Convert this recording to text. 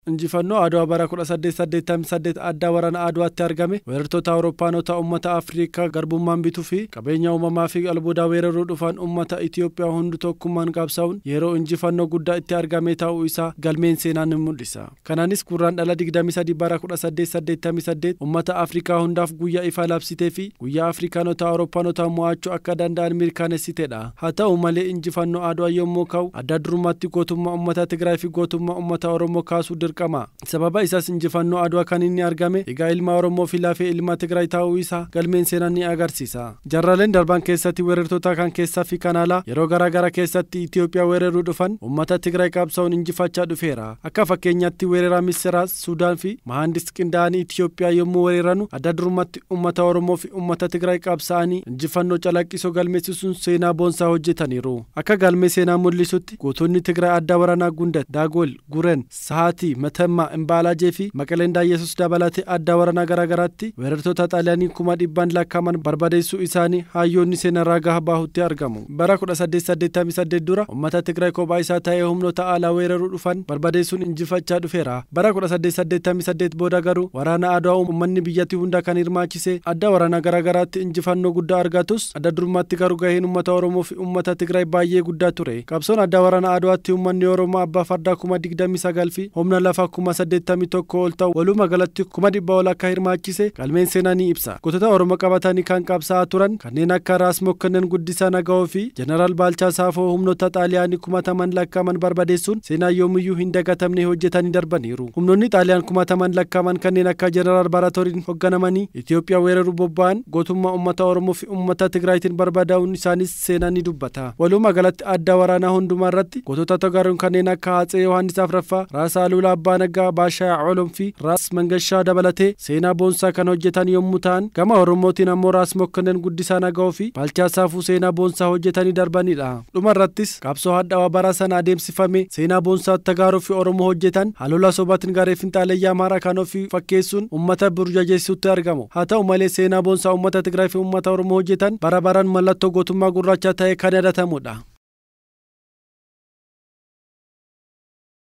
injifannoo Adwaa bara 1888 addaa waraana Adwaatti argame weerartoota Awurooppaanota uummata Afriikaa garbummaan bituu fi qabeenya uumamaa fi albuudaa weeraruu dhufan uummata Itoophiyaa hundu tokkummaan qabsaa'uun yeroo injifannoo guddaa itti argame ta'uu isaa galmeen seenaa ni mul'isa. Kanaanis gurraan dhala 23 bara 1888 uummata Afriikaa hundaaf guyyaa ifaa labsitee fi guyyaa Afrikaanota Awurooppaanota mo'achuu akka danda'an mirkaneessitedha. Haa ta'u malee injifannoo Adwaa yommuu ka'u adda durummaatti gootummaa uummata Tigraay fi gootummaa uummata Oromoo kaasuu dirqama. Sababa isaas injifannoo Adwaa kan inni argame egaa ilma Oromoo fi lafee ilma Tigraay ta'uu isaa galmeen seenaa ni agarsiisa. Jarraleen darban keessatti weerartoota kan keessaa fi kan alaa yeroo garaa garaa keessatti Itoophiyaa weeraruu dhufan uummata Tigraay qabsaa'uun injifachaa dhufeera. Akka fakkeenyaatti weerara Misiraas, Sudaan fi Mahandis qindaa'anii Itoophiyaa yommuu weeraranu adda durummaatti uummata Oromoo fi uummata Tigraay qabsaa'anii injifannoo calaqqisoo galmeessisuun seenaa boonsaa hojjetaniiru. Akka galmee seenaa mul'isutti gootonni Tigraay adda waraanaa Gundat, Daagol, Guren, Sahaatii, Matammaa, Imbaalaajee fi Maqaleen Daayyesus dabalatee adda waraanaa garaa garaatti weerartoota xaaliyaanii kuma dhibbaan lakkaa'aman barbadeessuu isaanii hayyoonni seenarraa gaha baahutti argamu. Bara 1888 dura uummata Tigraay kophaa isaa ta'ee humnoota alaa weeraruu dhufan barbadeessuun injifachaa dhufeera. Bara 1888 booda garuu waraana Adwaa uummanni biyyattii hunda kan hirmaachise adda waraanaa garaa garaatti injifannoo guddaa argatus adda durummaatti garuu gaheen uummata Oromoo fi uummata Tigraay baay'ee guddaa ture. Qabsoon adda waraana Adwaatti uummanni Oromoo abbaa fardaa kuma digdamii sagal fi humna lafaa kuma saddeettamii tokko ol ta'u walumaa galatti kuma dhibba ol akka hirmaachise galmeen seenaa ni ibsa. Gootota Oromoo qabatanii kan qabsaa'aa turan kanneen akka Raas Mokkonnen Guddisaa Naga'oo fi Jeneraal Baalchaa Saafoo humnoota xaaliyaanii kumataman lakkaa'aman barbadeessuun seenaa yoomiyyuu hin dagatamne hojjetanii darbaniiru. Humnoonni xaaliyaan kumataman lakkaa'aman kanneen akka Jeneraal Baratoriin hoogganamanii Itoophiyaa weeraruu bobba'an gootummaa uummata Oromoo fi uummata Tigraayitiin barbadaa'uun isaanis seenaa ni dubbata. Walumaa galatti adda waraanaa hundumaa irratti gootota togaruun kanneen akka Hatsee Yohaannis Afraffaa, Raas Aluulaa Abbaa Naggaa, Baashaa Colom fi Raas Mangashaa dabalatee seenaa boonsaa kan hojjetan yommuu ta'an gama Oromootiin ammoo Raas Mokkonnen Guddisaa Naga'oo fi Baalchaa Saafuu seenaa boonsaa hojjetanii darbanidha. Dhuma irrattis qabsoo hadhaawaa bara sana adeemsifame seenaa boonsaa Tagaaroo fi Oromoo hojjetan halola sobaatiin garee finxaalayyaa Amaaraa kan ofii fakkeessuun uummata burjajeessuutti argamu. Haa ta'u malee seenaa boonsaa uummata Tigraay fi uummata Oromoo hojjetan bara baraan mallattoo gootummaa gurraacha ta'e kan yaadatamudha.